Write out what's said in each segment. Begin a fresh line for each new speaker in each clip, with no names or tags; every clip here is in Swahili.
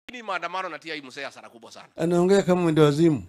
Ni maandamano natia hii mzee hasara kubwa sana.
Anaongea kama mwendo wazimu.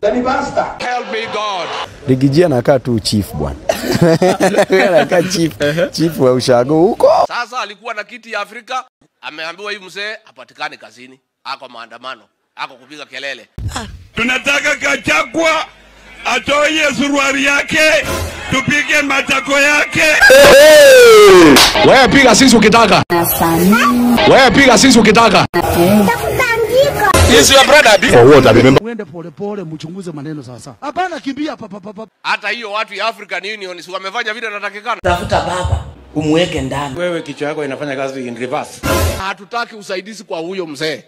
Rigiji anakaa tu chief bwana. anakaa chief, chief wa ushago huko.
Sasa alikuwa na kiti ya Afrika, ameambiwa hii mzee hapatikani kazini, ako maandamano, ako kupiga kelele.
Tunataka Gachagua atoe suruali yake, tupige matako yake.
Wewe piga sisi ukitaka. Wewe piga sisi ukitaka.
Is your brother bi?
For what? I remember.
Mwende polepole, mchunguze maneno sawasawa. Hapana kimbia pa, pa, pa, pa.
Hata hiyo watu ya African Union si wamefanya vile inatakikana.
tafuta baba umweke ndani.
wewe kichwa yako inafanya kazi in reverse.
Hatutaki usaidizi kwa huyo mzee.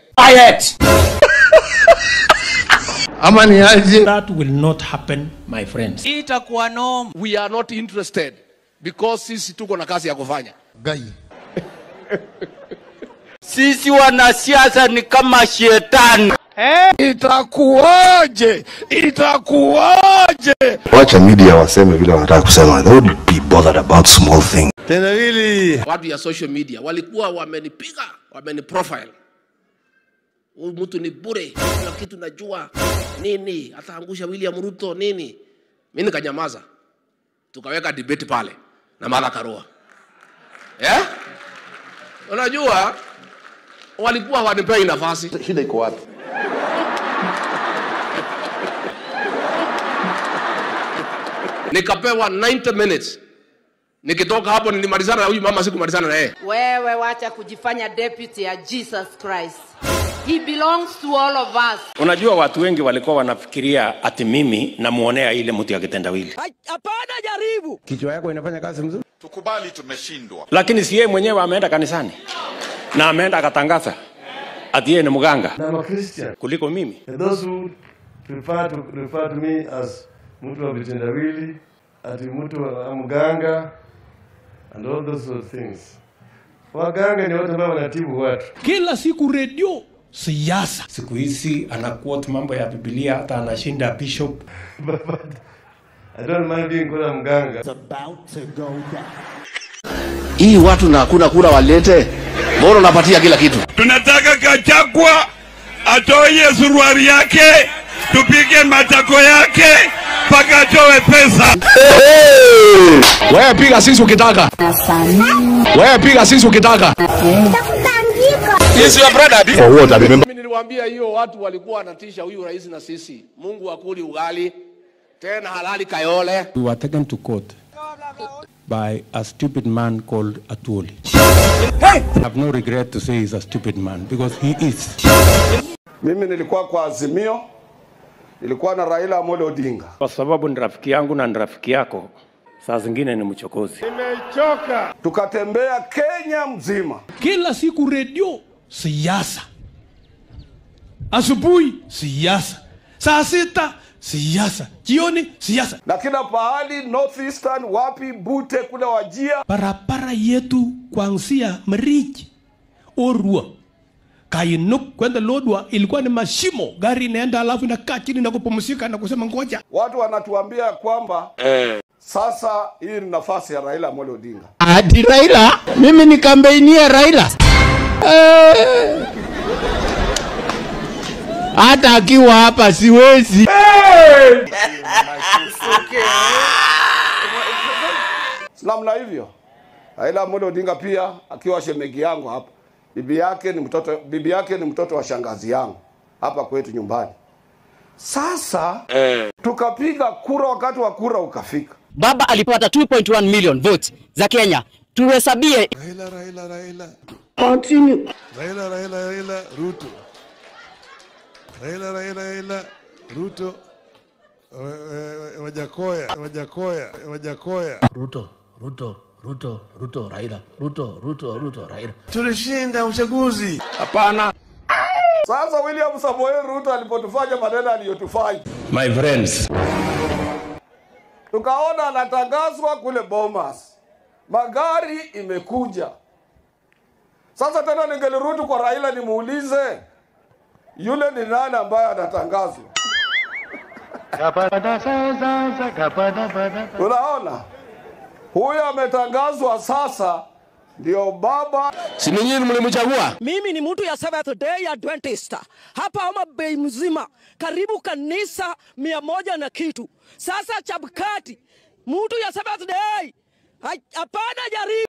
Ama ni aje?
That will not happen my friends.
Itakuwa noma.
We are not interested because sisi tuko na kazi ya kufanya.
Gai.
Sisi wanasiasa ni kama shetani.
Itakuwaje? Itakuwaje?
Wacha media waseme vile wanataka kusema. They would be bothered about small things.
Tena hili.
Watu ya social media walikuwa wamenipiga, wameniprofile. Huyu mtu ni bure, kuna kitu najua nini, ataangusha William Ruto nini. Mimi nikanyamaza, tukaweka debate pale na Martha Karua yeah? Unajua walikuwa hawanipei nafasi.
Shida iko wapi?
nikapewa 90 minutes. Nikitoka hapo nilimalizana na huyu mama, sikumalizana na yeye.
Wewe wacha kujifanya deputy ya Jesus Christ. He belongs to all of us.
Unajua watu wengi walikuwa wanafikiria ati mimi namuonea ile mtu ya kitendawili.
Hapana, jaribu.
Kichwa yako inafanya kazi mzuri,
Tukubali tumeshindwa.
lakini si yeye mwenyewe ameenda kanisani na ameenda akatangaza ati yeye ni mganga
I'm a Christian.
kuliko mimi.
And those who prefer to refer to me as mtu wa vitendawili, ati mtu wa mganga and all those sort of things. Waganga ni watu ambao wanatibu watu.
Kila siku redio siasa.
Siku hizi ana quote mambo ya Biblia, hata anashinda bishop.
But I don't mind being called mganga.
Hii watu na hakuna kura walete, mbona unapatia kila kitu?
Tunataka Gachagua atoe suruali yake, tupige matako yake mpaka atoe pesa.
Wewe piga sisi ukitaka. Wewe piga sisi ukitaka.
Is your brother bi?
For what? I remember.
Mimi niliwaambia hiyo watu walikuwa wanatisha huyu rais na sisi. Mungu akuli ugali tena halali Kayole.
We were taken to court by a stupid man called Atuoli. I have no regret to say he's a stupid man because he is.
Mimi nilikuwa kwa Azimio, nilikuwa na Raila Amolo Odinga.
Kwa sababu ni rafiki yangu na ni rafiki yako, saa zingine ni mchokozi.
Tukatembea Kenya mzima.
Kila siku redio siasa. Asubuhi siasa. Saa sita siasa. Jioni siasa.
na kila pahali northeastern wapi bute kule wajia
Barabara yetu kuanzia Mriji, Orua, Kainuk kwenda Lodwa ilikuwa ni mashimo, gari inaenda alafu inakaa chini na kupumzika na kusema ngoja.
watu wanatuambia kwamba sasa hii ni nafasi ya raila amolo odinga
Ati Raila, mimi ni kampeinia Raila. Hata akiwa hapa siwezi.
namna hivyo raila amolo odinga pia akiwa shemegi yangu hapa bibi yake ni mtoto bibi yake ni mtoto wa shangazi yangu hapa kwetu nyumbani sasa tukapiga kura wakati wa kura ukafika
Baba alipata 2.1 million votes za Kenya. Tuhesabie
Raila, Raila, Raila. Continue. Raila, Raila, Raila, Ruto. Raila, Raila, Raila, Ruto. Eh, eh, Wajakoya, Wajakoya, Wajakoya.
Ruto, Ruto, Ruto, Ruto, Raila, Ruto, Ruto, Ruto, Raila.
Tulishinda uchaguzi.
Hapana.
sasa william samoei ruto alipotufanya maneno aliyotufanya
My friends,
tukaona anatangazwa kule bomas magari imekuja sasa tena ningelirudi kwa raila nimuulize yule ni nani ambaye anatangazwa unaona huyo ametangazwa sasa ndio baba.
Si ni nyinyi mlimchagua?
Mimi ni mtu ya Seventh Day Adventist hapa Homa Bay mzima, karibu kanisa mia moja na kitu. Sasa Chapkati, mtu ya Seventh Day, hapana jaribu